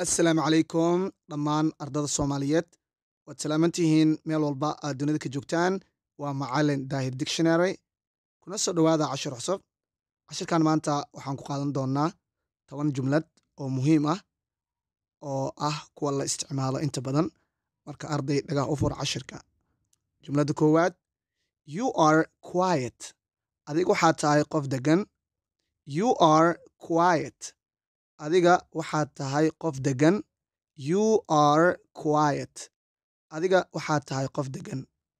assalaamu calaykum dhammaan ardada soomaaliyeed waad salaaman tihiin meel walba aad dunida ka joogtaan waa macalin daahir dictionary kuna soo dhowaada cashir cusub cashirkan maanta waxaan ku qaadan doonaa toban jumlad oo muhiim ah oo ah kuwa la isticmaalo inta badan marka arday dhagaha u fura cashirka jumladda koowaad you are quiet adiga waxaad tahay qof degan you are quiet adiga waxaad tahay qof degan you are quiet adiga waxaad tahay qof degan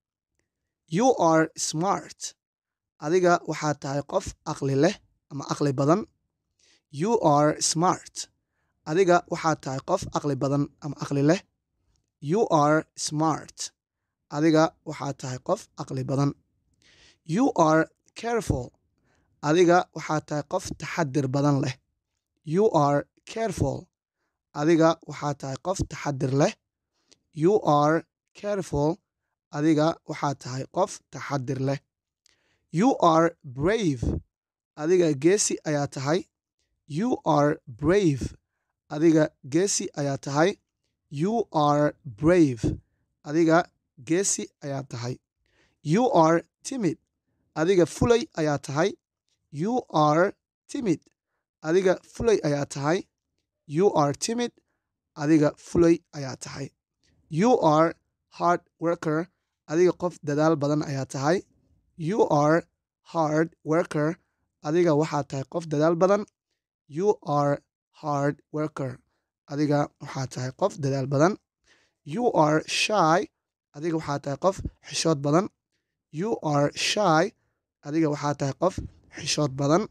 you are smart adiga waxaad tahay qof aqli leh ama aqli badan you are smart adiga waxaad tahay qof aqli badan ama aqli leh you are smart adiga waxaad tahay qof aqli badan you are careful adiga waxaad tahay qof taxadir badan leh you are careful adiga waxaad tahay qof taxadir leh you are careful adiga waxaad tahay qof taxadir leh you are brave adiga geesi ayaa tahay you are brave adiga geesi ayaa tahay you are brave adiga geesi ayaa tahay you are timid adiga fulay ayaa tahay you are timid adiga fulay ayaa tahay you are timid adiga fulay ayaa tahay you are hard worker adiga qof dadaal badan ayaa tahay you are hard worker adiga waxaad tahay qof dadaal badan you are hard worker adiga waxaad tahay qof dadaal badan you are shy adiga waxaad tahay qof xishood badan you are shy adiga waxaad tahay qof xishood badan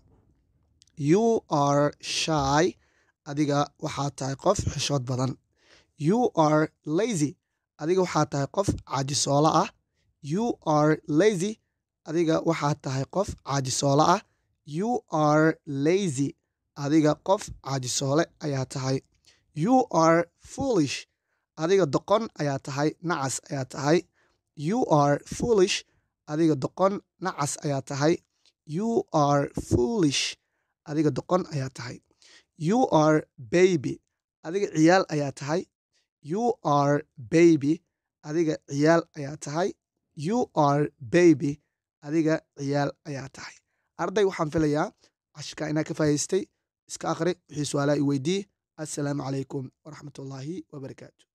you are shy adiga waxaad tahay qof xishood badan you are lazy adiga waxaad tahay qof caajisoolo ah you are lazy adiga waxaad tahay qof caajisoolo ah you are lazy adiga qof caajisoole ayaa tahay you are foolish adiga doqon ayaa tahay nacas ayaa tahay you are foolish adiga doqon nacas ayaa tahay you are foolish adiga doqon ayaa tahay you are baby adiga ciyaal ayaa tahay you are baby adiga ciyaal ayaa tahay you are baby adiga ciyaal ayaa tahay arday waxaan filayaa cashirka inaa ka faa'idaystay iska akhri wixii su-aalaha i weydii assalaamu calaykum waraxmatullaahi wabarakaatu